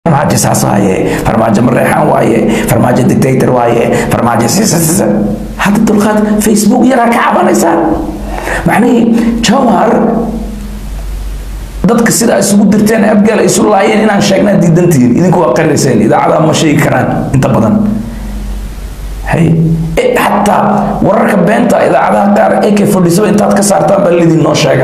farmaajo saas waaye farmaajo mareexaan waaye farmaajo dictator waaye farmaajo sisasisa hadda dulqaad facebook yaraa ka cabanaysaa macnihii jawhar dadka sidaa isugu dirteen abgaal ay isu laayeen inaan sheegnaa diidantihiin idinku waa qarinayseen idaacadaha ma sheegi karaan inta badan hay xataa wararka beenta idaacadaha qaar ak fadhiisaba intaad ka saartaan baa lidin noo sheega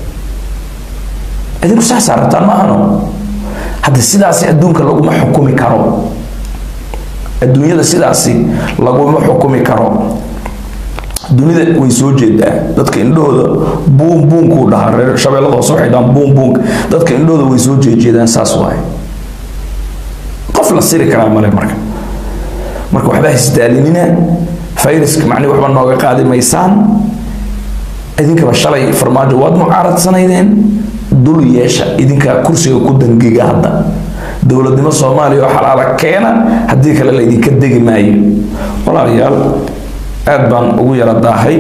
idinku saa saarataan maahano hadda sidaasi adduunka laguma xukumi karo adduunyada sidaasi laguma xukumi karo dunida way soo jeedaa dadka indhahooda buun buunkuu dhahaa reer shabeellada hoose waxay dhahaan buun buunk dadka indhahooda way soo jeejeedaan saas waaye qof la siri karaa male marka marka waxba hisdaalinina fayraska macnihi waxba nooga qaadi maysaan idinkaba shalay farmaajo waad mucaaradsanaydeen dul yeesha idinkaa kursiga ku dangiga hadda dowladnimo soomaaliya oo xalaala keena haddii kale laydinka degi maayo walaalayaal aad baan ugu yara daahay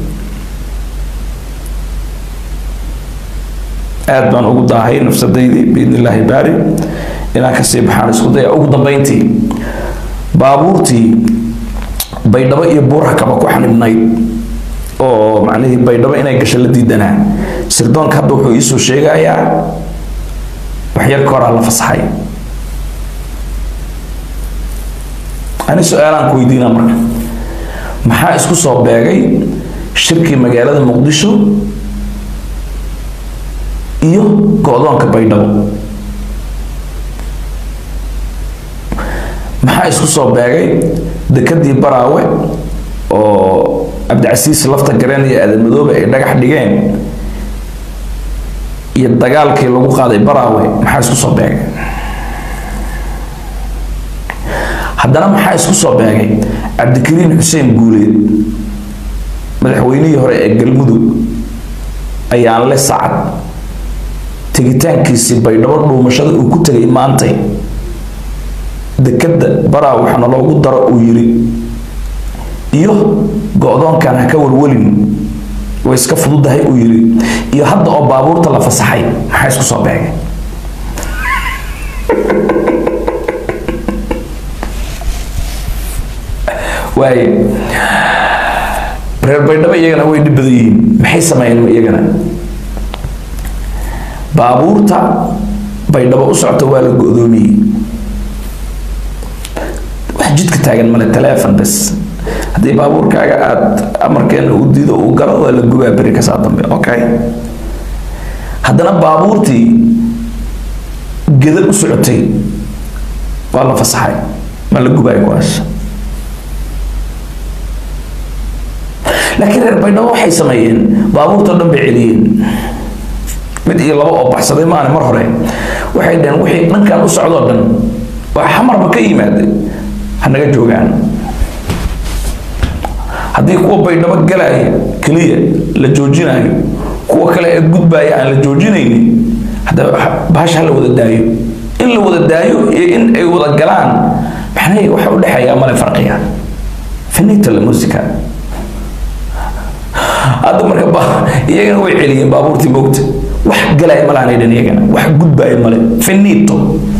aad baan ugu daahay nafsadaydii biidni illaahi baari inaan kasii baxaan isku daya ugu dambeyntii baabuurtii baydhabo iyo buuraha kaba ku xanibnayd oo macnihii baydhabo inay gasho la diidanaa sirdoonka hadda wuxuu iisoo sheegayaa waxyar ka horaa la fasaxay ani su-aalaan ku weydiina marka maxaa isku soo beegay shirkii magaalada muqdisho iyo go-doonka baydhabo maxaa isku soo beegay dekadii baraawe oo cabdicasiis lafta gareen iyo aadan madoobe ay dhagax dhigeen iyo dagaalkii lagu qaaday baraawe maxaa isku soo beegay haddana maxaa isku soo beegay cabdikariin xuseen guuleed madaxweynihii hore ee galmudug ayaan le sacad tegitaankiisii baydhabo dhuumashada uu ku tegay maantay dekadda baraa waxaana loogu daro uu yiri iyo go-doonkan ha ka walwelin way iska fududahay uu yiri iyo hadda oo baabuurta la fasaxay maxaa isku soo beegay waaye reer baydhabo iyagana way dhib badan yihiin maxay sameeyeen iyagana baabuurta baydhabo u socota waa la go-doomiyey wax jidka taagan male teleefon bes haddii baabuurkaaga aada amarkeena uu diido uu galo waa la gubaa beri kasaa dambe okay haddana baabuurtii geda u socotay waa la fasaxay ma la gubaay kuwaas laakiin reer baydhabo waxay sameeyeen baabuurtao dhan bay celiyeen mid iyo laba oo baxsaday maane mar hore waxay dhaheen wixii dhankan u socdoo dhan waa xamarba ka yimaade hanaga joogaan haddii kuwa baydhabo galaya keliya la joojinayo kuwa kale ee gudbaya aan la joojinaynin hadda bahasha ha la wada daayo in la wada daayo iyo in ay wada galaan maxnay waxa u dhexeeyaa male farqiga finita la musica hadda marka iyagana way celiyeen baabuurtii moogta wax galaya malaanay dhan iyagana wax gudbaya male finito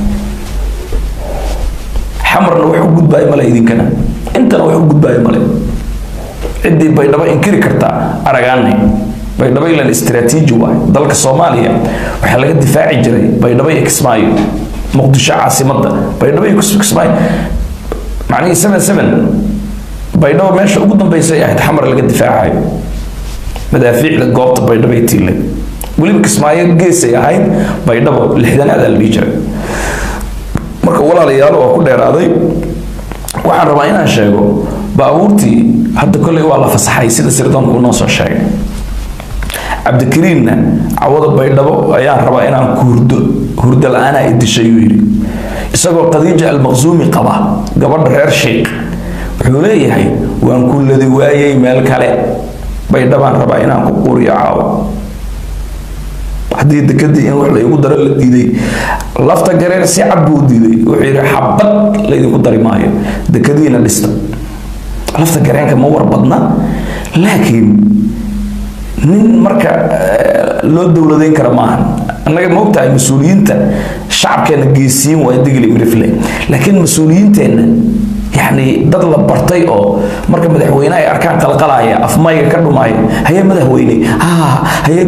xamarna wax u gudbaayo male idinkana intana wax u gudbaayo male ciddii baydhabo inkiri kartaa aragaanay baydhabo ilan istiraatiiji waay dalka soomaaliya waxaa laga difaaci jiray baydhabo iyo kismaayo muqdisho caasimadda baydhabo iyo kismaayo macnihii seven seven baydhabo meesha ugu dambeysay ahayd xamar laga difaacayo madaafiicda goobta baydhabo ay tiilay weliba kismaayo geesay ahayd baydhabo lixdanaada la dhihi jiray marka walaalayaal waa ku dheeraaday waxaan rabaa inaan sheego baabuurtii hadda kolley waa la fasaxay sida sirdoonku noo soo sheegay cabdikariinna cawada baydhabo ayaan rabaa inaan ku hurdo hurdo la-aanaa idishay uu yidhi isagoo khadiija almaqsuumi qaba gabadha reer sheikh wuxuu leeyahay waan ku ladi waayey meel kale baydhabaan rabaa inaan ku quuriyo caawo haddii dekadii in wax laygu daro la diiday lafta gareer si cad buu diiday wuxuu yidhi xabad laydinku dari maayo dekadiina dhista lafta gareenka ma war badna laakiin nin marka loo dowladayn kara maahan annaga ma ogtahay mas-uuliyiinta shacabkeena geesiin waa digli mirifle laakiin mas-uuliyiinteenna yacni dad la bartay oo marka madaxweyne ay arkaan qalqalaya afmayga ka dhumaya haye madaxweyne ha haye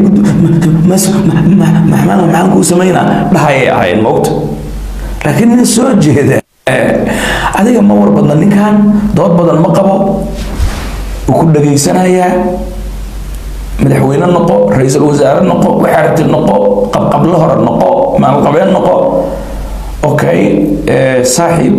maxaan kuu samaynaa dhahayay ahayn ma ogta laakiin nin soo jeeda adiga ma war badna ninkan dood badan ma qabo wuu ku dhageysanayaa madaxweyne noqo ra-iisul wasaare noqo waxaarti noqo qabqablo hore noqo maalqabeen noqo okay saaxiib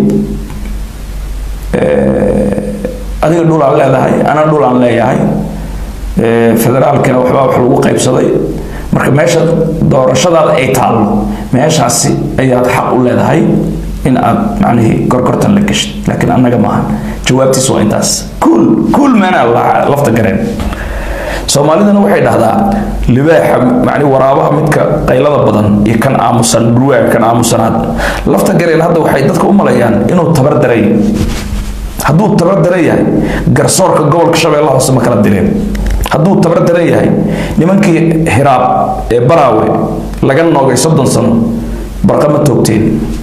adiga dhulaan leedahay ana dhulaan leeyahay federaalkana waxbaa wax lagu qaybsaday marka meesha doorashadaada ay taallo meeshaasi ayaad xaq u leedahay in aad macnihii gorgortan la geshid laakiin annaga maaha jawaabtiis waa intaas kuul kuul meena lafta gareen soomaalidana waxay dhahdaa libaaxa macni waraabaha midka qaylada badan iyo kan aamusan dhulwaaga kan aamusanaad lafta gareen hadda waxay dadka u malayaan inuu tabar daray hadduu tabar daran yahay garsoorka gobolka shabeellaha hoose ma kala direen hadduu tabar daran yahay nimankii hiraab ee baraawe laga noogay soddon sano barqama toogteen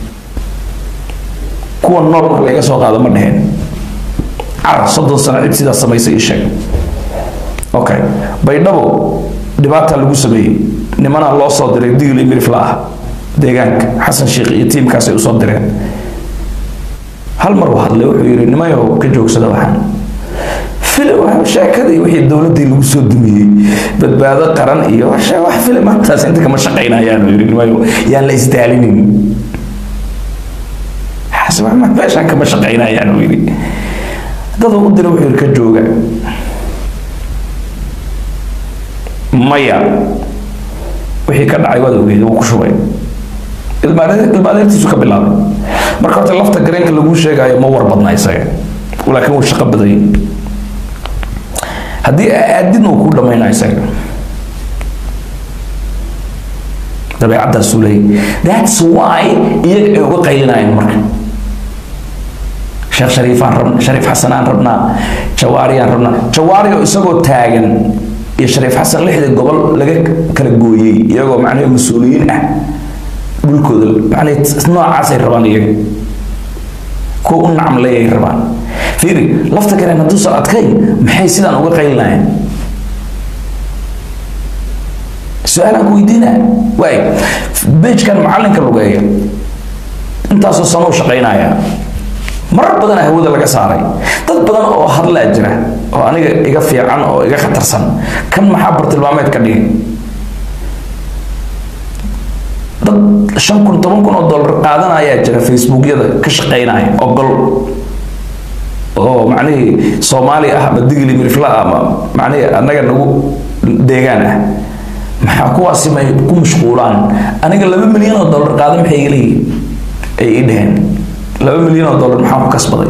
kuwa nool marka laga soo qaado ma dheheen carar soddon sano cid sidaas samaysay ii sheeg okay baydhabo dhibaataa lagu sameeyey nimanaa loo soo diray digli mirifla ah deegaanka xasan sheekh iyo tiimkaasay usoo direen hal mar uu hadlay wuxuu yidhi nimayo ka joogsada waxaan sheekadii wixii dowladdii lagu soo dumiyey badbaado qaran iyo wax filimaantaas inta kama shaqaynayaan yidhi nimayo yaan la isdaalinin meeshaan kama shaqaynayaan uu yidhi dad u dira wuxuu yidhi ka jooga maya wixii ka dhacay waad ogeed wuu ku shubay ilmaadeertiisu ka bilaabay marka horta lafta gareenka laguu sheegayo ma war badna isaga laakiin wuu shaqo badayay haddii aadidna uu ku dhammayna isaga dabeecaddaasuu leeyay that's why iyaga ay uga qaylinayeen marka sheekh shariifaan rabna shariif xasanaan rabnaa jawaariyaan rabnaa jawaariyo isagoo taagan iyo shariif xasan lixda gobol laga kala gooyey iyagoo macnaha mas-uuliyiin ah dhulkooda macnaha noocaasay rabaan iyaga kuwa u nacmleeyay rabaan fiiri lafta kale hadduusan adkayn maxay sidaan uga qaylinayaan su-aalaan ku weydiina waay bejkan macalinka lugeeya intaasoo sano u shaqaynaya marar badana hawada laga saaray dad badan oo hadlaa jira oo aniga iga fiican oo iga khatarsan kan maxaa bartilmaameed ka dhigay dad shan kun toban kun oo dollar qaadanayaa jira facebookyada ka shaqaynaya ogol oo macnihii soomaali ah ama digli mirifla ah ama macnihii annaga nagu deegaan ah maxaa kuwaasi may ku mashquulaan aniga laba milyan oo dollar qaada maxay iga leeyihin ay ii dheheen laba milyan oo dollar maxaa ku kasbaday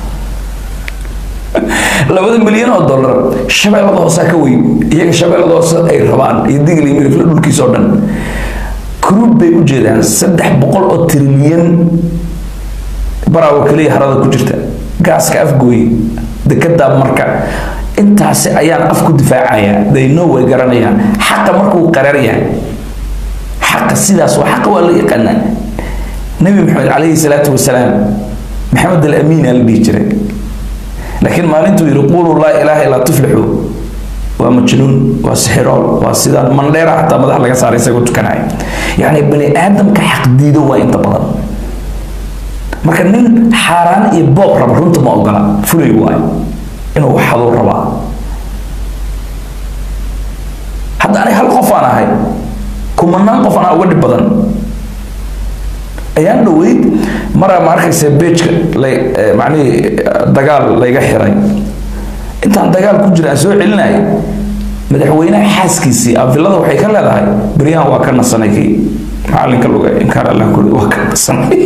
labada milyan oo dollar shabeellada hoosaa ka weyn iyaga shabeellada hoose ay rabaan iyo digli mirifla dhulkiisa oo dhan kruub bay u jeedaan saddex boqol oo trilyan baraawo keliya harada ku jirta gaaska afgooye dekedaa marka intaasi ayaan af ku difaacaya they know way garanayaan xaqa markuu qarar yahay xaqa sidaas waa xaqa waa la yaqaanaa nabi maxamed calayhi salaatu wasalaam maxamed alamiin aa la dhihi jiray laakiin maalintuu yidhi quuluu laa ilaaha illaa tuflixu waa majnuun waa sixirool waa sidaan mandheera xataa madax laga saaray isagoo tukanaya yacni bani aadamka xaqdiido waa inta badan marka nin xaaraan iyo boob raba runta ma ogola fulay waayo inuu waxaduu rabaa hadda aniga hal qof aan ahay kumanaan qof anaa uga dhib badan ayaan dhaweyd maraa ma arkaysa bejka macnihii dagaal layga xiray intaan dagaal ku jira aan soo celinaya madaxweynaha xaaskiisii afilada waxay ka leedahay beryahan waa ka nasanay kii macalinka luga inkaar allah kuli waa ka nasanay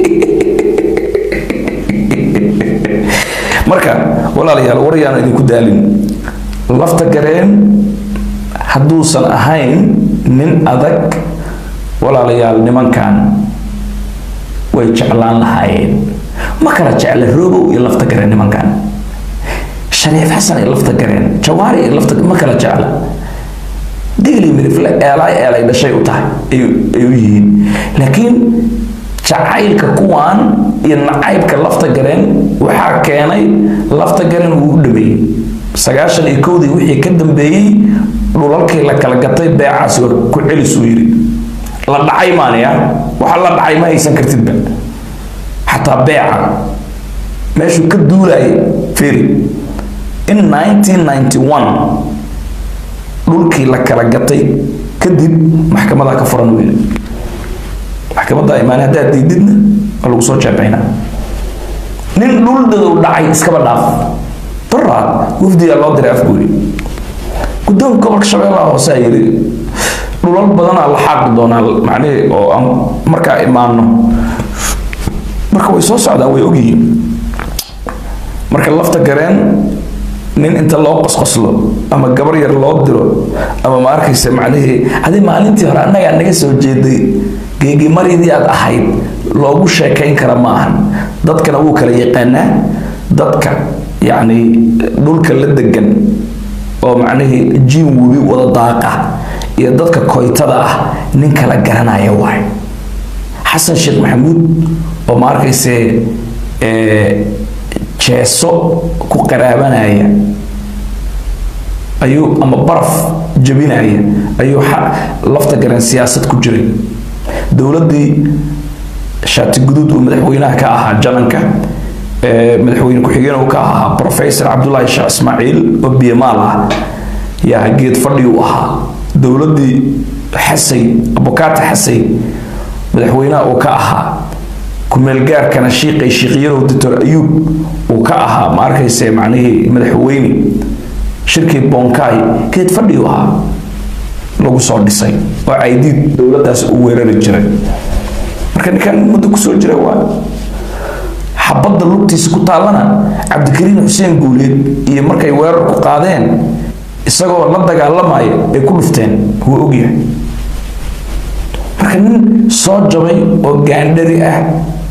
marka walaalayaal waryaan idinku daalin lafta gareen hadduusan ahayn nin adag walaalayaal nimankan way jeclaan lahaayeen ma kala jecla roobow iyo lafta gareen nimankan shariif xasan iyo lafta gareen jawaari iyo lafta ma kala jecla digli mirifle eelay eelay dhashay u tahay ay u yihiin laakiin jacaylka kuwan iyo nacaybka lafta gareen waxaa keenay lafta gareen wuu u dhameeyey sagaashan iyo kowdii wixii ka dambeeyey dhulalkii la kala gatay beecaas ku celisuu yidhi la dhacay maanaya waxa la dhacay ma haysan kartidba xataa beeca meeshuu ka duulaya firi in 1991 dhulkii la kala gatay kadib maxkamadaa ka furan weyne maxkamadda imaane haddaad diididna waa lagu soo jeebaynaa nin dhul dadow dhacay iskaba dhaaf daraad wafdigaa loo diray afgoori guddoonka gobolka shabeellaha hoose a yidhi dhulal badanaa la xaaqi doonaa macnihii oo aan markaa imaano marka way soo socdaan way ogyihiin marka lafta gareen nin inta loo qosqoslo ama gabar yar loo diro ama ma arkaysa macnihii hadii maalintii hore annagaa naga soo jeeday geegimaridii aad ahayd loogu sheekayn kara ma ahan dadkana wuu kala yaqaanaa dadka yacni dhulka la degan oo macnihii jiin webi wada daaqa iyo dadka koytada ah nin kala garanaya waay xasan sheekh maxamuud oo ma arkayse jeeso ku qaraabanaya ayuu ama baraf jabinaya ayuu lafta garan siyaasad ku jiray dowladdii shaati guduud uu madaxweynaha ka ahaa jananka madaxweyne ku-xigeen uu ka ahaa professor cabdullaahi sheekh ismaaciil oo biyamaal ah yaa geed fadhi u ahaa dowladdii xasay abukaata xasay madaxweynaha uu ka ahaa kumeelgaarkana shiiqay shiiqyarow doctor ayuub uu ka ahaa ma arkayse macnihii madaxweyne shirkii bonkaay geed fadhi u ahaa lagu soo dhisay oo caydiid dowladdaas u weerari jiray marka ninkan muddo kusoo jira waa xabadda lugtiisa ku taallana cabdikariin xuseen guuleed iyo markay weerar ku qaadeen isagoo la dagaalamaya ay ku dhufteen wuu ogyahay marka nin soo jabay oo gaandhari ah